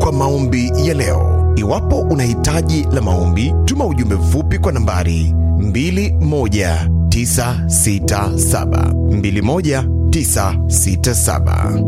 kwa maombi ya leo. Iwapo una hitaji la maombi, tuma ujumbe mfupi kwa nambari 21967 21967.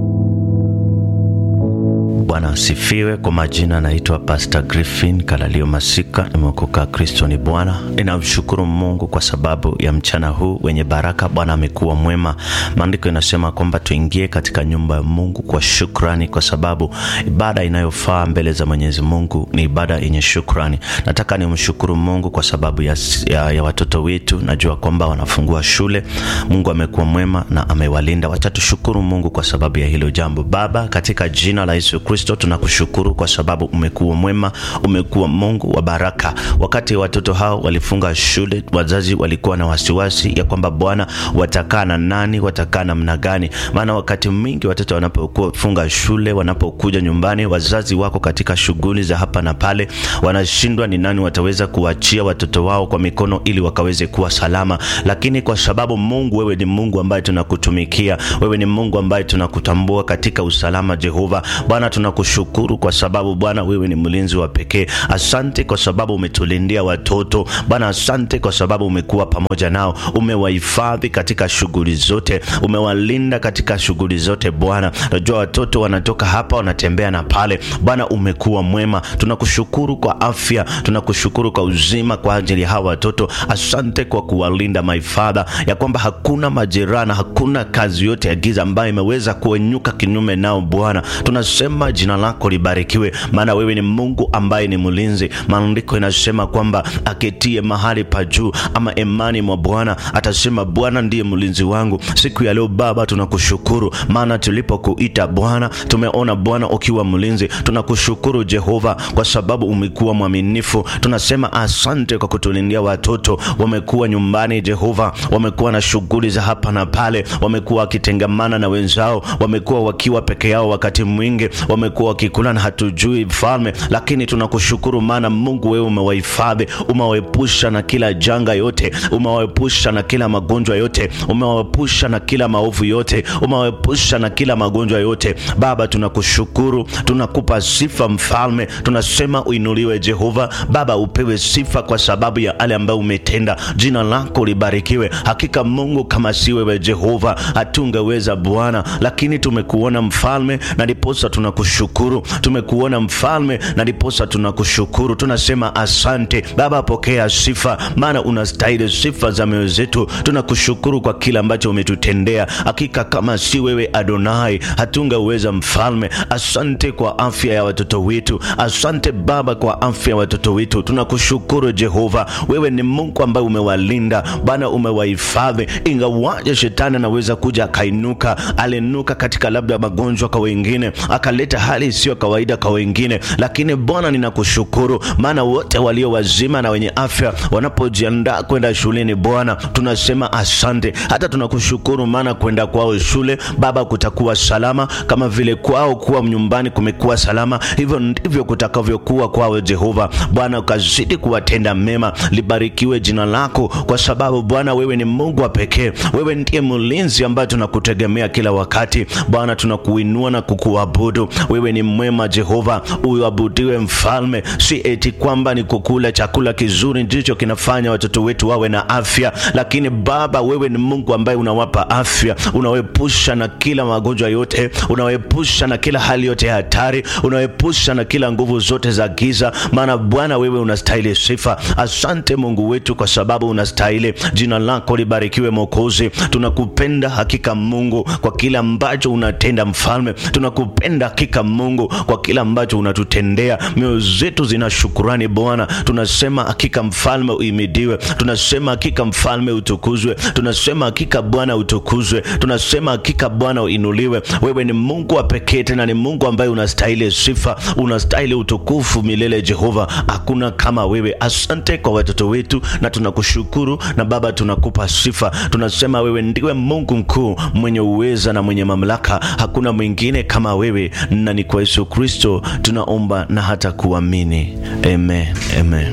Bwana asifiwe. Kwa majina naitwa Pastor Griffin Kalalio Masika, nimeokoka. Kristo ni Bwana. Ninamshukuru Mungu kwa sababu ya mchana huu wenye baraka. Bwana amekuwa mwema. Maandiko inasema kwamba tuingie katika nyumba ya Mungu kwa shukrani, kwa sababu ibada inayofaa mbele za Mwenyezi Mungu ni ibada yenye shukrani. Nataka nimshukuru Mungu kwa sababu ya, ya, ya watoto wetu. Najua kwamba wanafungua shule. Mungu amekuwa mwema na amewalinda. Wacha tushukuru Mungu kwa sababu ya hilo jambo. Baba, katika jina la Yesu Kristo tunakushukuru kwa sababu umekuwa mwema, umekuwa Mungu wa baraka. Wakati watoto hao walifunga shule, wazazi walikuwa na wasiwasi ya kwamba Bwana, watakaa na nani, watakaa namna gani? Maana wakati mwingi watoto wanapofunga shule, wanapokuja nyumbani, wazazi wako katika shughuli za hapa na pale, wanashindwa ni nani wataweza kuachia watoto wao kwa mikono ili wakaweze kuwa salama. Lakini kwa sababu Mungu, wewe ni Mungu ambaye tunakutumikia, wewe ni Mungu ambaye tunakutambua katika usalama. Jehova Bwana, tunakushukuru kwa sababu Bwana wewe ni mlinzi wa pekee. Asante kwa sababu umetulindia watoto Bwana, asante kwa sababu umekuwa pamoja nao, umewahifadhi katika shughuli zote, umewalinda katika shughuli zote. Bwana, najua watoto wanatoka hapa wanatembea na pale. Bwana, umekuwa mwema, tunakushukuru kwa afya, tunakushukuru kwa uzima kwa ajili ya hawa watoto. Asante kwa kuwalinda my Father, ya kwamba hakuna majeraha na hakuna kazi yote ya giza ambayo imeweza kuenyuka kinyume nao. Bwana, tunasema jina lako libarikiwe, maana wewe ni Mungu ambaye ni mlinzi. Maandiko inasema kwamba aketie mahali pa juu ama imani mwa Bwana atasema, Bwana ndiye mlinzi wangu. Siku ya leo Baba, tunakushukuru maana tulipokuita Bwana tumeona Bwana ukiwa mlinzi. Tunakushukuru Jehova kwa sababu umekuwa mwaminifu. Tunasema asante kwa kutulindia watoto, wamekuwa nyumbani Jehova, wamekuwa na shughuli za hapa na pale, wamekuwa wakitengamana na wenzao, wamekuwa wakiwa peke yao wakati mwingi wamekuwa wakikula na hatujui mfalme, lakini tunakushukuru maana Mungu wewe umewahifadhi, umewaepusha na kila janga yote, umewaepusha na kila magonjwa yote, umewaepusha na kila maovu yote, umewaepusha na kila magonjwa yote. Baba, tunakushukuru, tunakupa sifa mfalme, tunasema uinuliwe Jehova. Baba, upewe sifa kwa sababu ya ale ambayo umetenda. Jina lako libarikiwe. Hakika Mungu, kama si wewe Jehova hatungeweza Bwana, lakini tumekuona mfalme na ndiposa tunakushukuru. Tumekuona mfalme na ndiposa tunakushukuru. Tunasema asante Baba, pokea sifa, maana unastahili sifa za mioyo zetu. Tunakushukuru kwa kila ambacho umetutendea. Hakika kama si wewe Adonai hatungeweza mfalme. Asante kwa afya ya watoto wetu, asante Baba kwa afya ya watoto wetu. Tunakushukuru Jehova, wewe ni Mungu ambaye umewalinda Bwana, umewahifadhi. Ingawaje shetani anaweza kuja akainuka, alinuka katika labda magonjwa kwa wengine akaleta hali isiyo kawaida kwa wengine, lakini Bwana ninakushukuru, maana wote walio wazima na wenye afya wanapojiandaa kwenda shuleni, Bwana tunasema asante. Hata tunakushukuru maana kwenda kwao shule Baba kutakuwa salama, kama vile kwao kuwa nyumbani kumekuwa salama, hivyo ndivyo kutakavyokuwa kwao. Jehova Bwana, ukazidi kuwatenda mema. Libarikiwe jina lako, kwa sababu Bwana wewe ni Mungu wa pekee, wewe ndiye mlinzi ambaye tunakutegemea kila wakati. Bwana tunakuinua na kukuabudu wewe ni mwema Jehova, uabudiwe mfalme. Si eti kwamba ni kukula chakula kizuri ndicho kinafanya watoto wetu wawe na afya, lakini Baba wewe ni Mungu ambaye unawapa afya, unawaepusha na kila magonjwa yote, unawaepusha na kila hali yote ya hatari, unawaepusha na kila nguvu zote za giza, maana Bwana wewe unastahili sifa. Asante Mungu wetu, kwa sababu unastahili. Jina lako libarikiwe Mwokozi. Tunakupenda hakika Mungu kwa kila ambacho unatenda mfalme, tunakupenda hakika Mungu kwa kila ambacho unatutendea. Mioyo zetu zina shukurani Bwana, tunasema hakika mfalme uimidiwe, tunasema hakika mfalme utukuzwe, tunasema hakika Bwana utukuzwe, tunasema hakika Bwana uinuliwe. Wewe ni Mungu wa pekee, tena ni Mungu ambaye unastahili sifa, unastahili utukufu milele. Jehova, hakuna kama wewe. Asante kwa watoto wetu na tunakushukuru, na Baba tunakupa sifa, tunasema wewe ndiwe Mungu mkuu mwenye uweza na mwenye mamlaka, hakuna mwingine kama wewe, na ni kwa Yesu Kristo tunaomba na hata kuamini, amen, amen.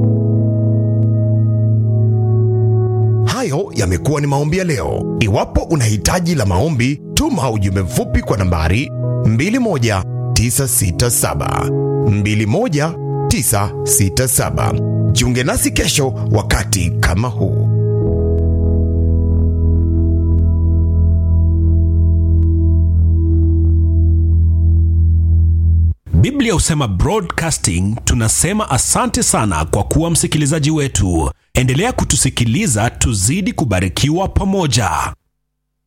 Hayo yamekuwa ni maombi ya leo. Iwapo una hitaji la maombi, tuma ujumbe mfupi kwa nambari 21 21967 21967. Jiunge nasi kesho wakati kama huu. Biblia husema broadcasting. Tunasema asante sana kwa kuwa msikilizaji wetu. Endelea kutusikiliza, tuzidi kubarikiwa pamoja.